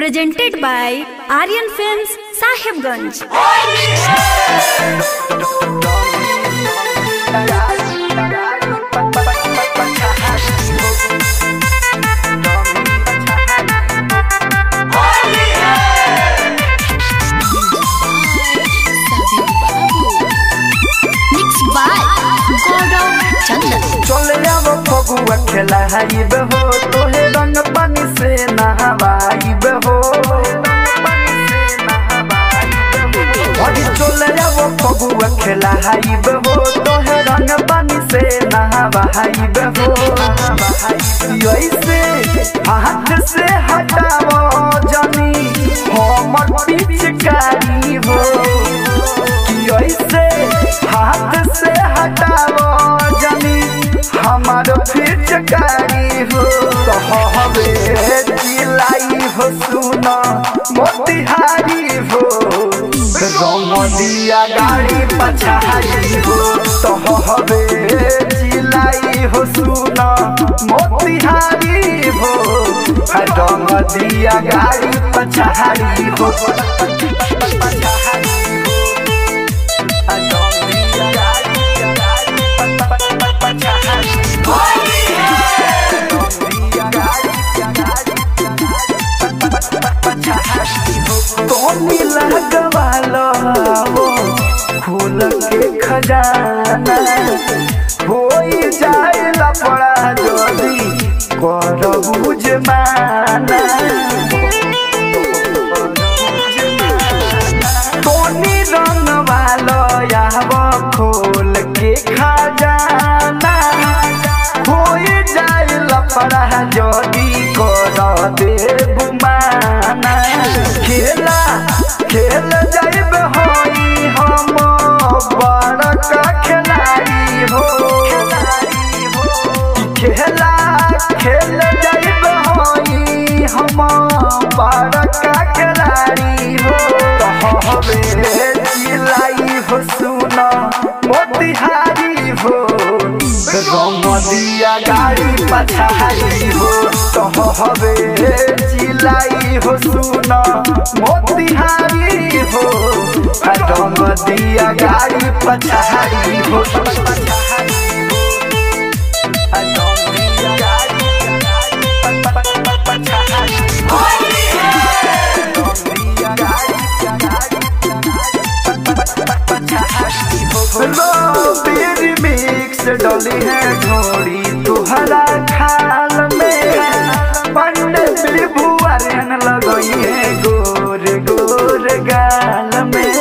presented by Aryan Films, Sahibganj. Mixed by Gaurav Chandan. चले अब फगुआ खेलाइब हो तोहे रंग पानी से नहवाइब हो अभी चले अब फगुआ खेलाइब हो तोहे रंग पानी से नहवाइब हो ऐसे हाथ से हटावो जनी हमर पिचकारी हो कि ऐसे हाथ से हटावो जनी हमारो पिचकारी हो कहबे चिलाई हो सुना मोतिहारी हो रंग दिया गाड़ी पछाड़ी हो कहबे चिलाई हो सुना मोतिहारी हो रंग दिया गाड़ी पछाड़ी हो तोनी लगवालो फूल के खजाना होई जाए लपड़ा जदी कर बुझ माना तोनी रंग वालो याव खोल के खजाना होई जाए लपड़ा जदी कर दे बुमाना खेला खेल जाइब होई हम बड़का खिलाड़ी हो खेला खेल जाइब होई हम बड़का खिलाड़ी हो कहबे चिलाई हो सुना मोतिहारी हो रंग दिया गाड़ी पछाड़ी हो कहबे चिलाई हो सुना मोतिहारी हो रंग दिया गाड़ी पछाड़ी हो रोबीर मिक्स डली है घोड़ी तुहरा खाल में पंडित विभुआरन लगई है गोर गोर गाल में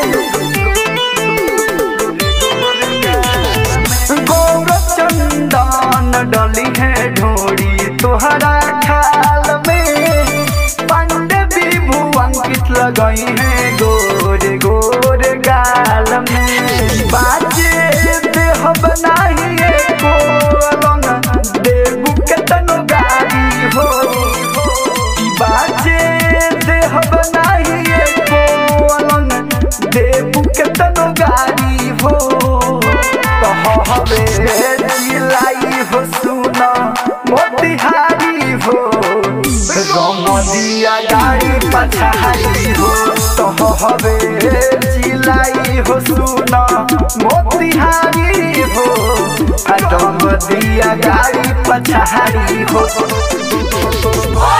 गौर चंदन डली है ढोड़ी तुहरा खाल में पंडित विभु अंकित लगई है गोर गोर गाल में बाजे देह बनाही एको रंग देबू केतनो गाड़ी हो बाजे देह बनाही एको रंग देबू केतनो गाड़ी हो कहबे चिलाई हो सुना मोतिहारी हो रंग दिया गाड़ी पछाड़ी हो कहबे चिलाई हो सुना मोतिहारी हो रंग दिया गाड़ी पछाड़ी हो